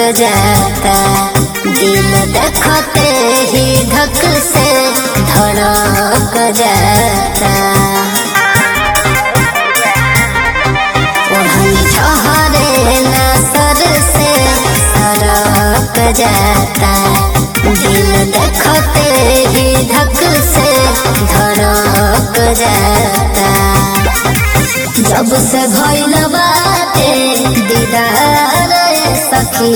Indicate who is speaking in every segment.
Speaker 1: जाता दिल देखते ही धक से धड़क जाता वही ठहरे न सर से सरक जाता दिल देखते ही धक से धड़क जाता जब से भइल बाटे दीदार सखी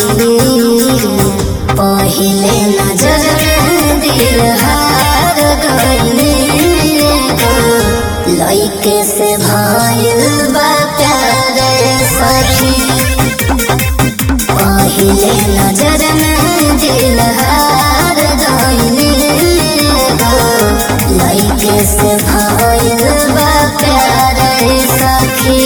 Speaker 1: पहिले नजर में दिल हार गइली लइके से भइल बा प्यार सखी पहिले नजर में दिल हार गइली लइके से भइल बा प्यार सखी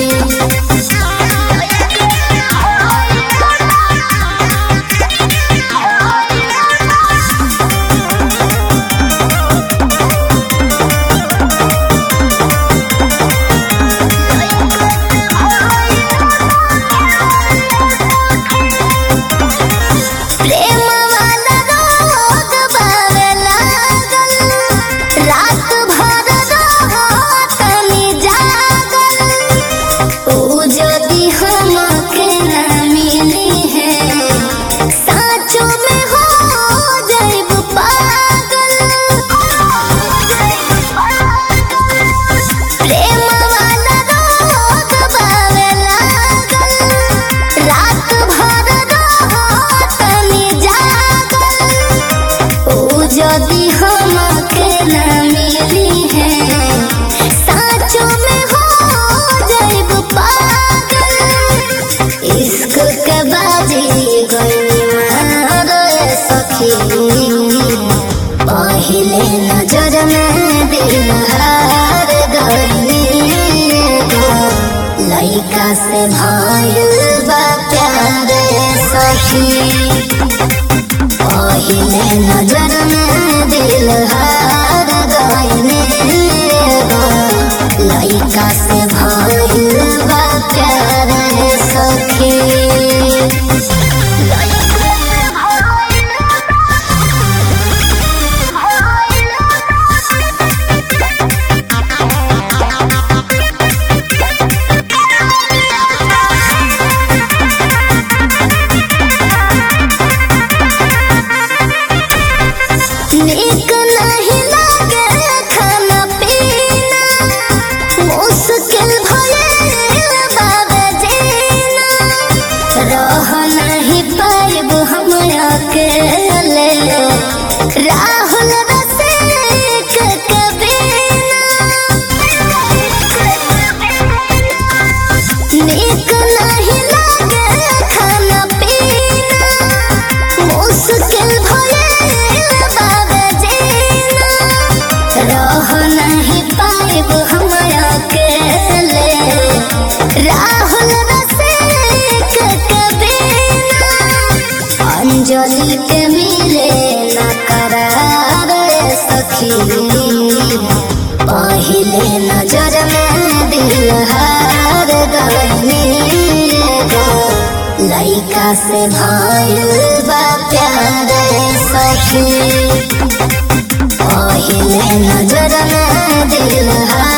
Speaker 1: प्रेम वाला रोग बावे लागल रात भर रहतनी जागल ऊ जदि हमके ना मिली है साँचो में हो जाइब पागल प्रेम वाला रोग बावे लागल रात भर रहतनी जागल ऊ जदि हमके ना मिली है साँचो में हो जाइब पागल इश्क के बाजी गई मारो सखी पहिले नजर में दिल हार गई लइका से भइल बा प्यार सखी पहिले नजर में दिल हार गइले लइका से भइल बा प्यार सखी नीक नहीं लागे खाना पीना मुश्किल भइल बाबे जीना रह नहीं पाइब हम अकेले राहुल रसिक के बिना नीक नहीं लागे खाना पीना मुश्किल भइल बाबे जीना रह नहीं पाइब हम अकेले राहुल रसिक के बिना अंजलि के मिले न करार सखी पहिले नजर में दिल हार गइली लइका से भइल बा प्यार सखी पहिले नजर में दिल हार